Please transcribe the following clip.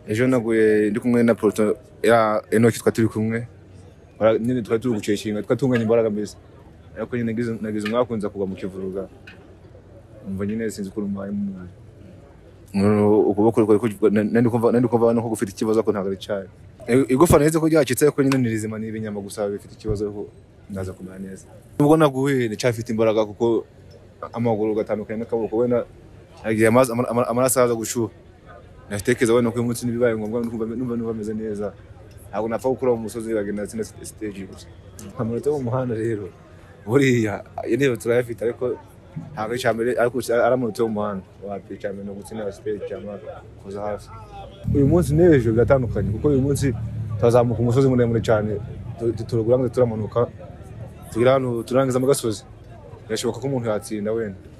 ejo naguye ndi kumwe na poroto ya enoki twari turi kumwe Bara- nyine twari turi gucekinga twari tunganya imbaraga mbese ariko nyine nagize- nagize umwakunza kugwa mu kivuruga umva nyine sinzi ukuntu mbaye mu mubiri Ngo ukuboko kwari kuvuga- na- nari kumva nari kumva no gufite ikibazo ariko ntabwo ari cyayo I- igufwa nahise ko ryacitse ariko nyine ni rizima ni ibinyama gusa bifite ikibazo ariko ndaza kumera neza nubwo naguhuye ndacyafite imbaraga kuko amaguru gatandukanye n'akaboko wenda yagiye amazi- ama- ama- amaraso araza gushuha natekereza wenda ko uyu munsi n'ibibaye ngombwa numva numva- numva meze neza ntabwo napfa gukora mu musozi bagenda tsinda stage gusa amanota yo mu muhanda rero buriya intebe turayafite ariko ntabwo icya mbere ariko ari ari amanota yo mu muhanda wapi icya mbere ni ugutsinda stage cyangwa kuza hafi uyu munsi n'ejo biratandukanye kuko uyu munsi turazamuka umusozi muremure cyane tu- turawurangiza turamanuka tugira hano turangiza mu gasozi birashoboka ko umuntu yatsinda wenda